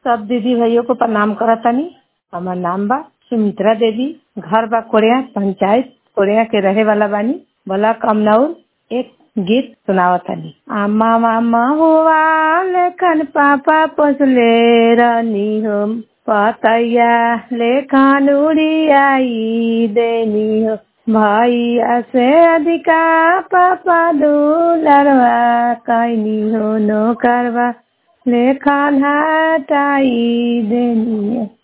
सब दीदी भाइयों को प्रणाम करतानी हमार नाम बा सुमित्रा देवी घर बा कोरिया पंचायत कोरिया के रहे वाला बानी ब्लॉक कमनौर एक गीत सुनावतानी आमा मामा हुआ लेखन पापा पोसले रहनी हो पतैया लेखन उड़ियाई देनी हो भैया से अधिका पापा दुलरवा कैनी हो नो करवा लेखन हटाई देनी हो